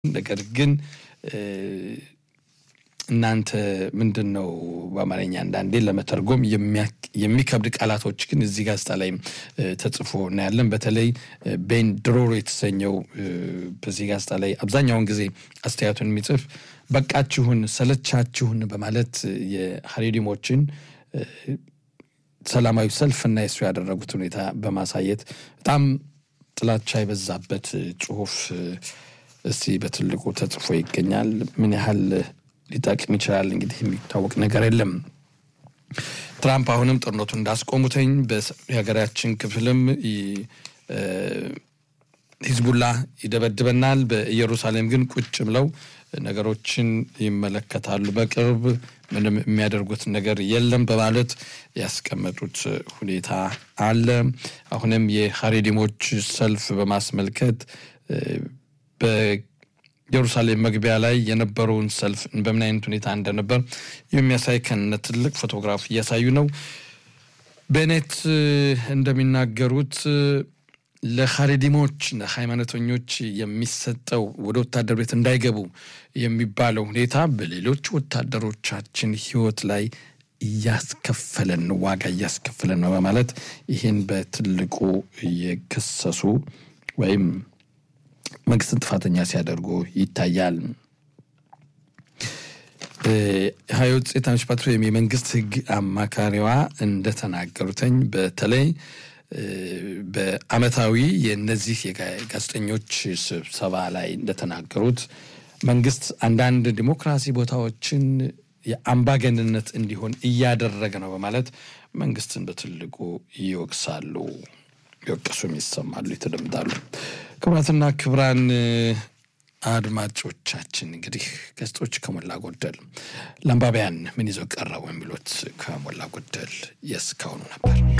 ነገር ግን እናንተ ምንድን ነው በአማርኛ አንዳንዴ ለመተርጎም የሚከብድ ቃላቶች ግን እዚህ ጋዜጣ ላይ ተጽፎ እናያለን። በተለይ ቤን ድሮሮ የተሰኘው በዚህ ጋዜጣ ላይ አብዛኛውን ጊዜ አስተያየቱን የሚጽፍ በቃችሁን፣ ሰለቻችሁን በማለት የሀሬዲሞችን ሰላማዊ ሰልፍና የሱ ያደረጉት ሁኔታ በማሳየት በጣም ጥላቻ የበዛበት ጽሁፍ እስቲ በትልቁ ተጽፎ ይገኛል። ምን ያህል ሊጠቅም ይችላል እንግዲህ የሚታወቅ ነገር የለም። ትራምፕ አሁንም ጦርነቱን እንዳስቆሙተኝ የሀገራችን ክፍልም ሂዝቡላ ይደበድበናል፣ በኢየሩሳሌም ግን ቁጭ ብለው ነገሮችን ይመለከታሉ፣ በቅርብ ምንም የሚያደርጉት ነገር የለም በማለት ያስቀመጡት ሁኔታ አለ። አሁንም የሀሬዲሞች ሰልፍ በማስመልከት ኢየሩሳሌም መግቢያ ላይ የነበረውን ሰልፍ በምን አይነት ሁኔታ እንደነበር የሚያሳይ ከነ ትልቅ ፎቶግራፍ እያሳዩ ነው። ቤኔት እንደሚናገሩት ለሀሬዲሞች ሃይማኖተኞች የሚሰጠው ወደ ወታደር ቤት እንዳይገቡ የሚባለው ሁኔታ በሌሎች ወታደሮቻችን ሕይወት ላይ እያስከፈለን ዋጋ እያስከፈለን ነው በማለት ይህን በትልቁ እየከሰሱ ወይም መንግስትን ጥፋተኛ ሲያደርጉ ይታያል። ሀይወት ጼታኖች ፓትሮ የመንግስት ህግ አማካሪዋ እንደተናገሩትኝ በተለይ በአመታዊ የእነዚህ የጋዜጠኞች ስብሰባ ላይ እንደተናገሩት መንግስት አንዳንድ ዲሞክራሲ ቦታዎችን የአምባገንነት እንዲሆን እያደረገ ነው በማለት መንግስትን በትልቁ ይወቅሳሉ። ይወቅሱም ይሰማሉ፣ ይተደምጣሉ። ክቡራትና ክቡራን አድማጮቻችን እንግዲህ ገጾች ከሞላ ጎደል ለአንባቢያን ምን ይዘው ቀረቡ የሚሉት ከሞላ ጎደል የእስካሁኑ ነበር።